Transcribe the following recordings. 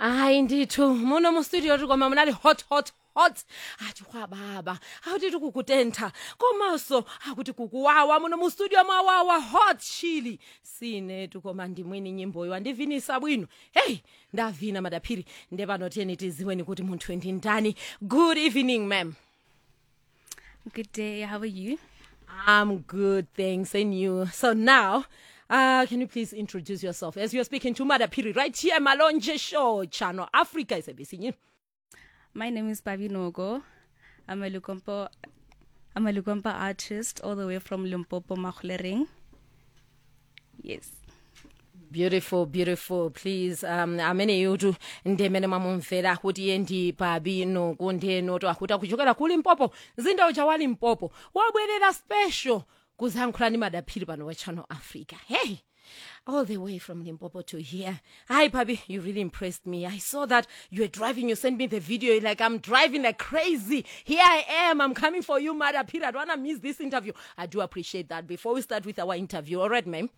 hayi ndithu muno mustudio tiri koma munali hot hot hot ati kwababa akuti tikukutentha komanso akuti kukuwawa muno mustudio mwawawa hot chili sinetu koma ndimwini nyimboyo andivinisa bwino heyi ndavina madaphiri ndepanoteni tiziweni kuti munthu ndi ndani good evening ma'am Good day. How are you? I'm good, thanks, and you. So now, uh, can you please introduce yourself as you're speaking to Mother Piri right here, Malonje Show, Channel Africa is a busy My name is Babi Nogo. I'm a Lukompo. I'm a Lukompo artist all the way from Limpopo, Makhlereng. Yes. beautiful beautiful please um amene yutu ndemene mwamumvera kuti iye ndi babi nuku ndenoto akuti akuchokera ku limpopo mzinda uja wa limpopo wabwerera special kuzayankhula ndi madaphiri pano wa channel africa hey all the way from limpopo to here hi babi you really impressed me i saw that you were driving you sent me the video You're like i'm driving like crazy here i am i'm coming for you madaphiri i don't want to miss this interview i do appreciate that before we start with our interview all right ma'am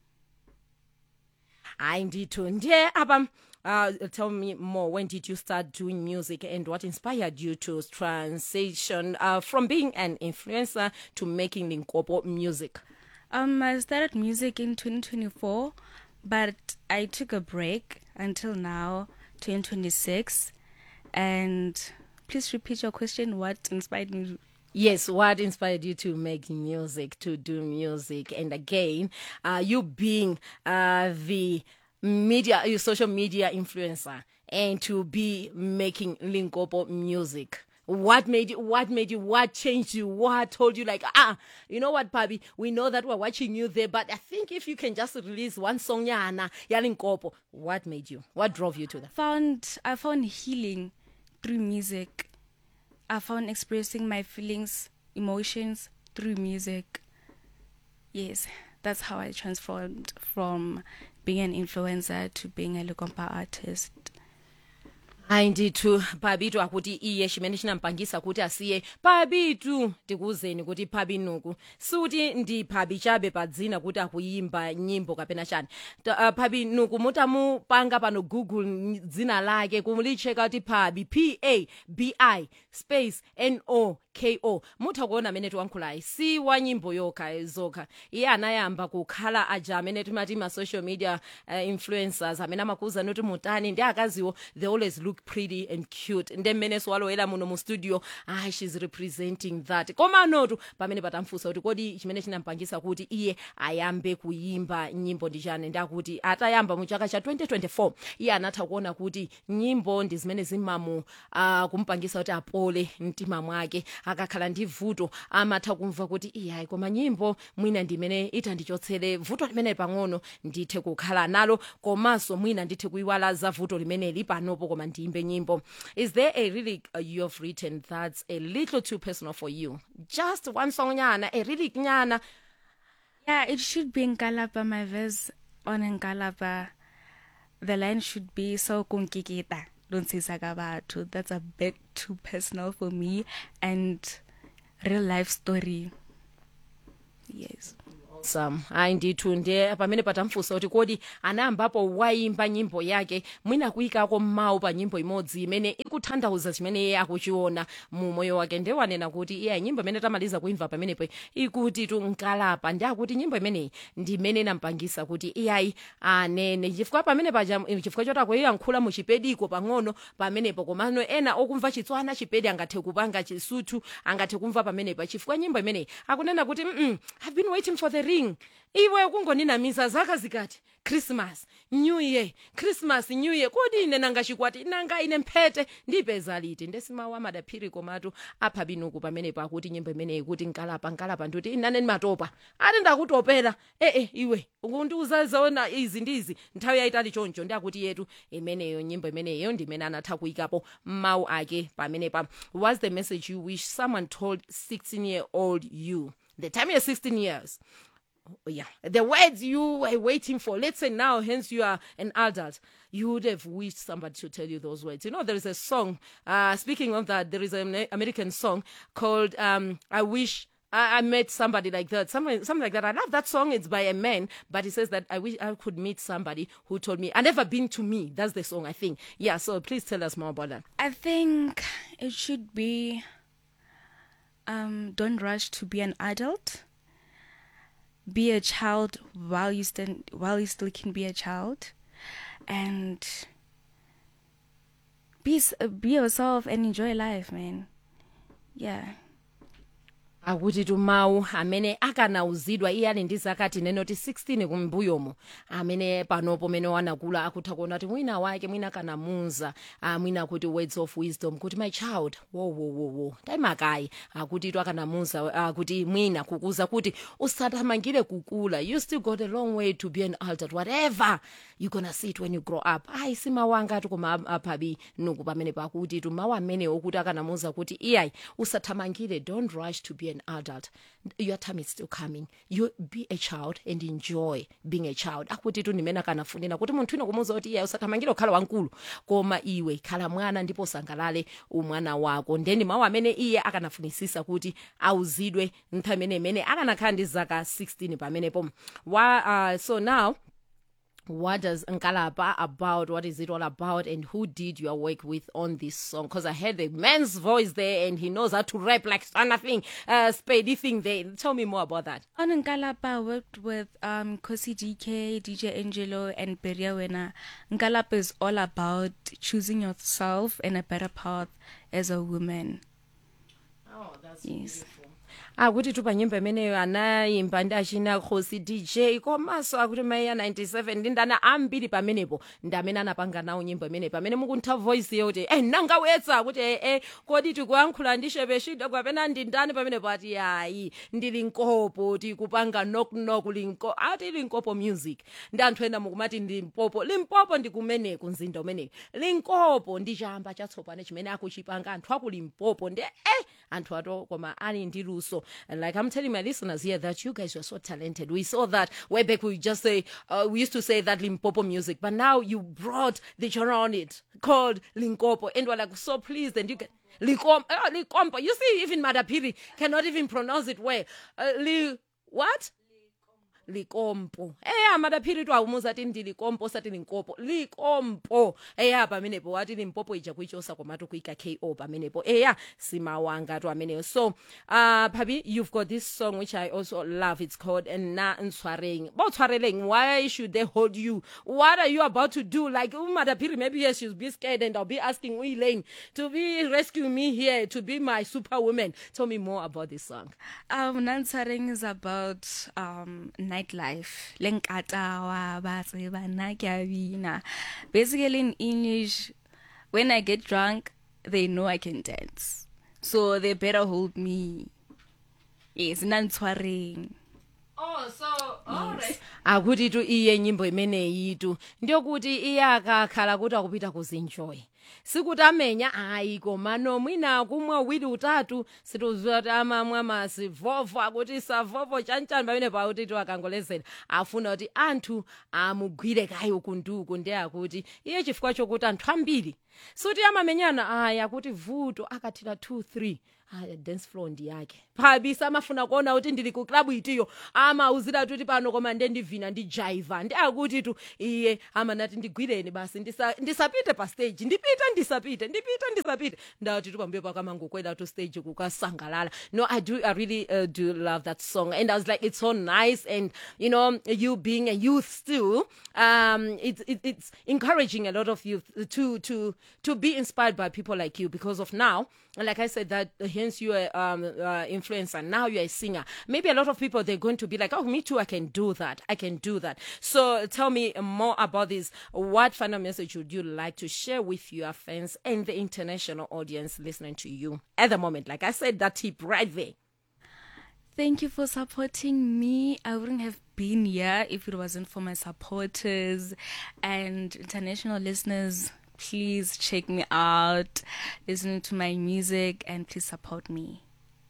hayi ndithu ndiye apa uh, tell me more when did you start doing music and what inspired you to transition uh, from being an influencer to making linkopo music Um, I started music in 2024, but I took a break until now, 2026. And please repeat your question. What inspired me? yes what inspired you to make music to do music and again uh, you being uh, the media your social media influencer and to be making linkopo music what made you what made you what changed you what told you like ah you know what pabi we know that we're watching you there but i think if you can just release one song yana yalinkopo what made you what drove you to that Found I found healing through music. I found expressing my feelings, emotions through music. Yes, that's how I transformed from being an influencer to being a Lukompa artist. hayi ndithu pabitu akuti iye chimene chinampangisa kuti asiye pabitu tikuzeni kuti phabi nuku suti ndi phabi chabe pa dzina kuti akuyimba nyimbo kapena chani Ta- uh, phabi nuku mutamupanga pano google n- dzina lake kumulitcheka kuti phabi p a b i space n o k o mutha kuona amene tiwankhulayi si wa nyimbo yokha zokha iye anayamba kukhala aja amene timati ma social media uh, influencers amene amakuwuzani kuti mutani ndi akaziwo they always look pretty and cute nde mmene siwalowera muno mu studio ah she's representing that koma notu pamene patamfunsa kuti kodi chimene chinampangisa kuti iye ayambe kuyimba nyimbo ndi chani ndi akuti atayamba mu chaka cha 2024 iye anatha kuona kuti nyimbo ndi zimene zimamu uh, kumpangisa kuti apole mtima mwake akakhala ndi vuto amatha kumva kuti iyayi koma nyimbo mwina ndimene itandichotsere vuto limene pang'ono ndithe kukhala nalo komanso mwina ndithe kuyiwala za vuto limeneli panopo koma ndiyimbe nyimbo is there a really uh, you have written that's a little too personal for you just one song nyana a really nyana Yeah, it should be Nkalapa. My verse on Nkalapa, the line should be so kunkikita. Don't say sakabatu. That's a bit too personal for me and real life story. Yes. awesome hayi ndithu ndiye pamene patamfunsa kuti kodi anayambapo wayimba nyimbo yake mwina kuyikako mawu pa nyimbo imodzi imene ikutanthauza chimene iye akuchiona mu moyo wake ndiye wanena kuti iye nyimbo imene tamaliza kuimva pamenepo ikuti tunkalapa ndi akuti nyimbo imeneyi ndi imene inampangisa kuti iyayi anene chifukwa pamene paja chifukwa choti akuyankhula mu chipediko pang'ono pamenepo komano ena okumva chitswana chipedi angathe kupanga chisuthu angathe kumva pamenepo chifukwa nyimbo imeneyi akunena kuti mm i've been waiting for the ring iwe kungoninamisa zaka zikati christmas new year christmas new year kodi ine nanga chikwati nanga ine mphete ndipeza liti ndesimawu amadaphiri komatu apha binuku pamenepo akuti nyimbo imeneyi kuti nkalapa nkalapa ndikuti inane ndimatopa ati ndakutopera ee iwe ukundiuza zona izi ndizi nthawi yayitali choncho ndi akuti yetu imeneyo nyimbo imeneyo ndimene anatha kuyikapo mawu ake pamenepa what's the message you wish someone told 16 year old you the time you're 16 years yeah the words you were waiting for let's say now hence you are an adult you would have wished somebody to tell you those words you know there is a song uh speaking of that there is an american song called um i wish I, I met somebody like that, something, something like that. I love that song. It's by a man, but he says that I wish I could meet somebody who told me, I never been to me. That's the song, I think. Yeah, so please tell us more about that. I think it should be um, don't rush to be an adult. Be a child while you stand while you still can be a child, and be s- uh, be yourself and enjoy life, man. Yeah. akuti tumawu amene akanauzidwa iye ali ndi zaka tinenoti 16 kumbuyomo amene panopo mene wanakula akutha kuona kuti mwina wake mwina kanamunza ah, mwina kuti words of wisdom kuti my child wowowowo taimakayi akuti tu akanamunza akuti mwina kukuza kuti usathamangire kukula you still got a long way to be an adult whatever you gonna see it when you grow up ayi simawanga ati koma ap- aphabi nuku pamene pakuti tumawu amenewo kuti akanamuza kuti iyayi usathamangire don't rush to be an adult your time is still coming you be a child and enjoy being a child akuti tu ndimene akanafunira kuti munthu ino kumuza kuti iyayi usathamangire kukhala wankulu koma iwe khala mwana ndipo usangalale umwana wako ndeni mawu amene iye akanafunisisa kuti auzidwe nthawi imene imene akanakhala ndi zaka 16 pamenepo wa uh, so now what does Nkalapa about? What is it all about? And who did your work with on this song? Because I heard the man's voice there and he knows how to rap like nothing, uh, spady thing there. Tell me more about that. On Nkalapa, I worked with um, Kosi DK, DJ Angelo, and Beria Wena. Nkalapa is all about choosing yourself and a better path as a woman. Oh, that's Yes. akuti tu panyimbo imeneyo anayimba ndi achina khosi dj komanso akuti maiya 97 ndi ndana ambiri pamenepo ndi amene anapanga nawo nyimbo imeneyi pamene mukuntha voice yoti eh nangawetsa kuti eh, eh kodi tikuyankhula ndi shepeshida kapena ndi ndani pamenepo ati ayi ndili nkopo tikupanga knocknock linko ati linkopo music ndi anthu ena mukumati ndi mpopo limpopo ndi kumeneku mzinda umeneku linkopo ndi chamba chatsopano chimene akuchipanga anthu akulimpopo ndi eh anthu ato koma ali ndi luso and like i'm telling my listeners here that you guys were so talented we saw that way back we just say uh, we used to say that limpopo music but now you brought the genre on it called linkopo and we're like so pleased and you get Likom, uh, likompo you see even madapiri cannot even pronounce it well uh, li what likompo eya madaphiri tu awumuza ati ndi likompo osati linkopo likompo eya pamenepo wati limpopo ija kuichosa komatu kuika ko pamenepo eya simawanga tu ameneyo so uh phabi you've got this song which i also love it's called na ntshwareng bo tshwareleng why should they hold you what are you about to do like umadaphiri maybe yes she'll be scared and i'll be asking Elaine to be rescuing me here to be my superwoman tell me more about this song Um, Nansareng is about um nightlife. Lenkatawa, batseba, nakyabina. Basically, in English, when I get drunk, they know I can dance, so they better hold me. Yes, Nansareng. Oh, so alright. akuti tu iye nyimbo imeneyi tu ndiyokuti iye akakhala kuti akupita kuzinjoy sikuti amenya ayi komano mwina kumwa uwiri utatu situziwa kuti amamwa masivovo akuti savovo chanchani pamene pakuti tu akangolezera afuna kuti anthu amugwire kayi uku ndi uku ndi akuti iye chifukwa chokuti anthu ambiri suti amamenyana ayi akuti vuto akathira 2 3 aya dance floor ndi yake phabisa amafuna kuona kuti ndili ku klabu itiyo amauzira kuti pano koma nde ndivina ndi jaiva ndi akuti tu iye amanati ndigwireni basi ndisa, ndisapite pa stage ndipite ndisapite ndipite ndisapite ndati tu pambuyo pakamangokwera tu stage kukasangalala no i do i really uh, do love that song and i was like it's so nice and you know you being a youth still um it's it, it's encouraging a lot of youth to to to be inspired by people like you because of now like i said that uh, hence you are um uh, influencer now you're a singer maybe a lot of people they're going to be like oh me too i can do that i can do that so tell me more about this what final message would you like to share with your fans and the international audience listening to you at the moment like i said that tip right there Thank you for supporting me. I wouldn't have been here if it wasn't for my supporters and international listeners. Please check me out, listen to my music, and please support me.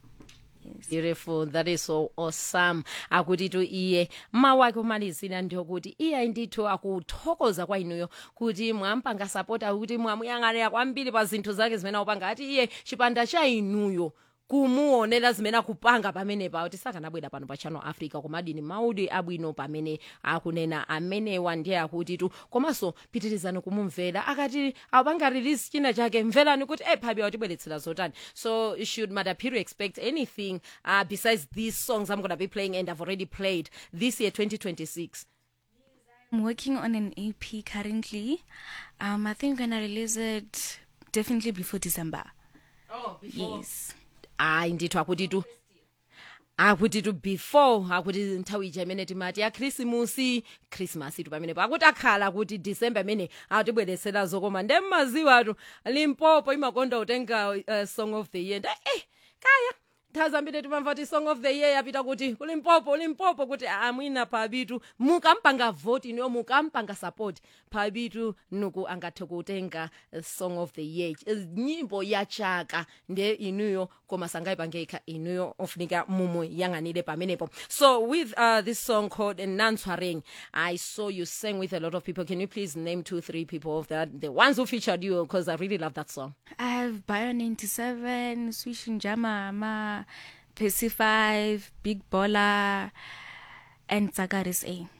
beautiful that is so awesome akuti tu iye mawu ake omalizira ndiyokuti iye ndithu akuthokoza kwa inuyo kuti mwampanga sapota kuti mwamuyang'anira kwambiri pa zinthu zake zimene akupanga ati iye chipanda cha inuyo kumuonera zimene akupanga pamenepa kuti sakanabwera pano pa channel africa komadini maudi abwino pamene akunena amenewa ndiye akutitu komanso pitirizani kumumvera akati apanga release china chake mverani kuti e phabi watibweretsera zotani so should madapiri expect anything uh, besides these songs i'm gonna be playing and i've already played this year 2026 I'm working on an EP currently. Um, I think I'm gonna release it definitely before December. oh, Yes. hayi ndithu akutitu akutitu before akuti nthawi ija imene timati ya khrismusi khrismasi tu pamenepo akuti akhala kuti december imene atibweresera zokoma nde mmaziwa atu limpopo imakonda utenga uh, song of the year nda eh kaya nthawi zambiri timamva kuti song of the year yapita kuti kulimpopo ulimpopo kuti amwina phabitu mukampanga voti niyo mukampanga support phabitu nuku angathe kutenga uh, song of the year uh, nyimbo ya chaka nde inuyo koma sangayipangeka inuyo ofunika mumuyang'anire pamenepo so with uh, this song called nanswaring i saw you sang with a lot of people can you please name two three people of that the ones who featured you because i really love that song I have Bio 97, Swish Njama, Percy 5, Big Baller, and Zagaris A.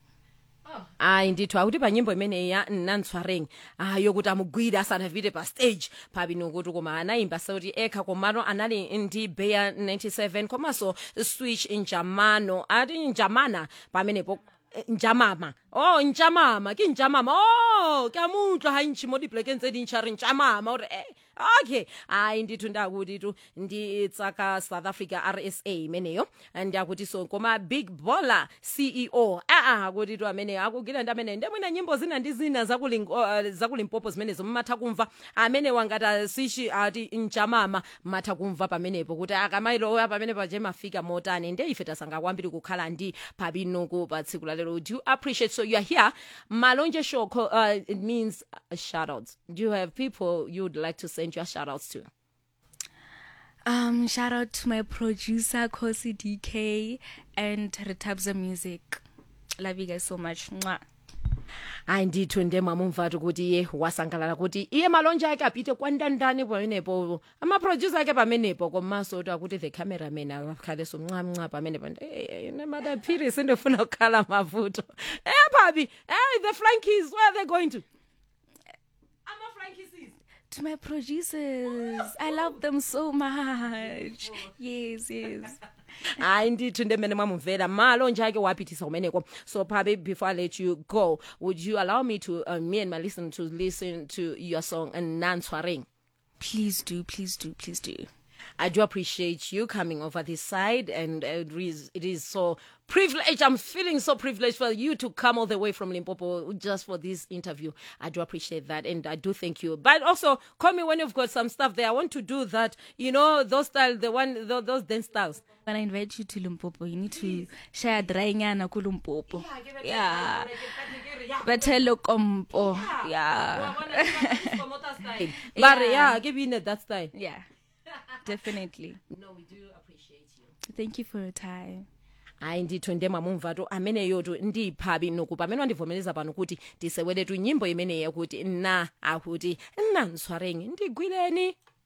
ayi ndithu akuti pa nyimbo imeneyi ya nanswaring ayo kuti amugwire asanavite pa stage pabino kuti koma anayimba sauti ekha komano anali ndi beya 97 komanso switch njamano ati njamana pamenepo eh, njamama oh njamama ki njamama oh kyamutla hayi nchimodiblekentsedi nchari njamama kuti eh okay hayi ndithu ndakuti tu nditsaka south africa rsa imeneyo ndiyakuti so koma big baller ceo aa akuti tu ameneyo akugwira ndi ameneyo ndemwina nyimbo zina ndi zina zakuling- uh, zakulimpopo zimenezo mumatha kumva amene wangati swishi ati njamama matha kumva pamenepo kuti akamayilowa pamenepo je mafika motani nde ife tasanga kwambiri kukhala ndi pabinoku pa tsiku la lero do you appreciate so you are here malonje show co- uh, it means uh, shout outs do you have people you would like to send your shout outs to Um, shout out to my producer, Kosi DK, and Retabza Music. Love you guys so much. Mwah. ayi ndithu nde mwamumvatu kuti iye wasangalala kuti iye malonje ake apite kwandandani pamenepo amaproducer ake pamenepo komanso kuti akuti the cameraman akhaleso mncamnca pamenepo nemadaphiri sindifuna kukhala mavuto eh phabi hey the flankies where are they going to ama-flankies To my producers, I love them so much. Yes, yes. hayi ndithu ndemene mwamumvera malonje ake wapitisa kumeneko so phabi before i let you go would you allow me to uh, me and my listener to listen to your song nanswaring Please do, please do, please do. I do appreciate you coming over this side, and it is, it is so privileged. I'm feeling so privileged for you to come all the way from Limpopo just for this interview. I do appreciate that, and I do thank you. But also, call me when you've got some stuff there. I want to do that. You know, those style, the one, those, those dance styles. When I invite you to Limpopo, you need to share drainyana ku Limpopo. Yeah. Betelo kompo. Yeah. But yeah, give me that style. Yeah. Definitely. No, we do appreciate you. Thank you for your time. hayi ndithu ndemwamumvatu ameneyotu ndiphabi noku pamene wandivomereza pano kuti tiseweletu nyimbo imeneyi yakuti na akuti nanswarengi ndigwireni